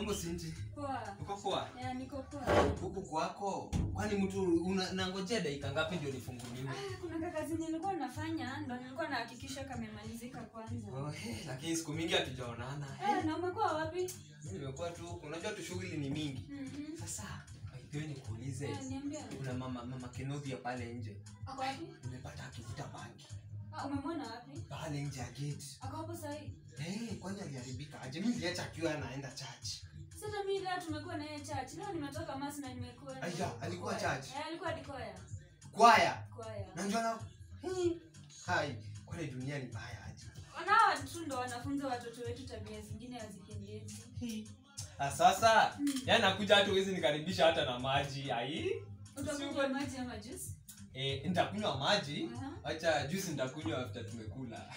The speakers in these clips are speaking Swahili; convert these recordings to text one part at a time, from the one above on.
Mambo sinji. Poa. Uko poa? Ya, niko poa. Huku kwako. Kwani mtu una- nangojea dakika ngapi ndio nifunguliwe? Ah, kuna kakazi nilikuwa nafanya ndo nilikuwa nahakikisha kamemalizika kwanza. Oh, hey, lakini siku mingi hatujaonana. Eh, na umekuwa wapi? Mimi nimekuwa tu, unajua tu shughuli ni mingi. Mhm. Sasa, aipewe nikuulize. Eh, niambie. Kuna mama mama Kenothia pale nje. Ako wapi? Nimepata akivuta bangi. Ah, umemwona wapi? Pale nje ya gate. Ako hapo sahi. Eh, kwani aliharibika aje? Mimi niliacha akiwa anaenda church. Sasa mimi leo tumekuwa naye church. Leo nimetoka masi na nimekuwa. Aya, alikuwa Kwaya. church? Eh, alikuwa dikoya. Kwaya. Kwaya. Na njoo na Hmm. Hai, kwani dunia ni mbaya aje? Wanawa tu ndo wanafunza watoto wetu tabia zingine hazipendezi. Ah, sasa Mm. yani nakuja hata huwezi nikaribisha hata na maji ai Utakunywa maji ama juice? eh, nitakunywa maji Aha. acha juice nitakunywa after tumekula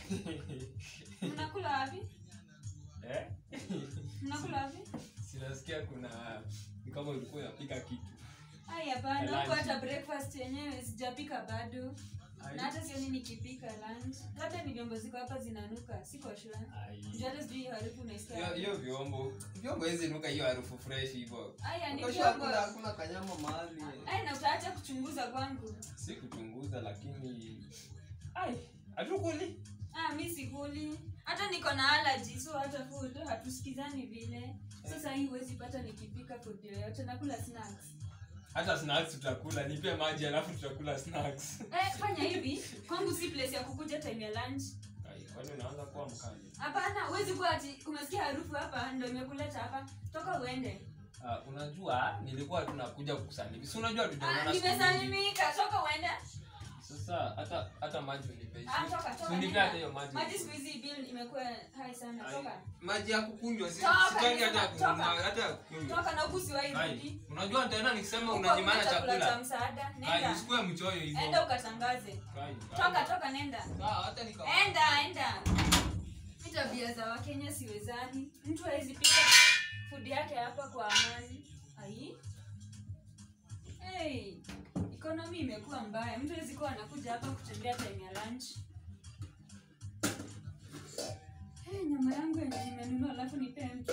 Mnakula wapi? eh? Mnakula wapi? sinasikia kuna ni kama ulikuwa unapika kitu Ai, hapana, Lunch. huko hata breakfast yenyewe sijapika bado. Ai. Na hata sioni nikipika lunch. Labda ni vyombo ziko hapa zinanuka, siko sure. Ai. Ndio hata sijui hiyo harufu unaisikia. hiyo hiyo vyombo vyombo hizi nuka hiyo harufu fresh hivyo Aya, ni Ukasha vyombo. hakuna hakuna kanyama mahali Ai, na utaacha kuchunguza kwangu. si kuchunguza lakini ai hatukuli Ah, mi sikuli. Hata niko na allergy, so hata food hatusikizani vile. Sasa hii huwezi pata nikipika food yoyote, nakula snacks. hata snacks tutakula nipe maji alafu tutakula snacks Eh, fanya hivi. Kwangu si place ya kukuja time ya lunch. Ai, kwani unaanza kuwa mkali Hapana, huwezi kuwa ati umesikia harufu hapa ndio imekuleta hapa. Toka uende. Ah, unajua nilikuwa tunakuja kukusalimia si unajua Ah, tujaonana siku mingi. nimesalimika. Toka uende. sasa hata hata maji unipe Ah, toka, toka, Si unipe nenda. hata hiyo maji Maji siku hizi bill imekuwa high sana. Ai, Toka. maji ya kukunywa si- Toka, sitaki hata toka. kunywa hata ya kukunywa Toka na huku siwahi Ai, rudi. unajua tena nikisema Huko unanyimana hakuna chakula cha chakula msaada. Ai, Nenda. usikue mchoyo hivyo Enda ukatangaze. Ai, ai. Toka, toka, nenda. Sawa, hata nika enda enda Hii tabia za wakenya siwezani mtu hawezi pika food yake hapa kwa amani ai hey, economy imekuwa mbaya mtu hawezi kuwa anakuja hapa kutembea time ya lunch hey, nyama yangu yenye nimenunua alafu nipee mtu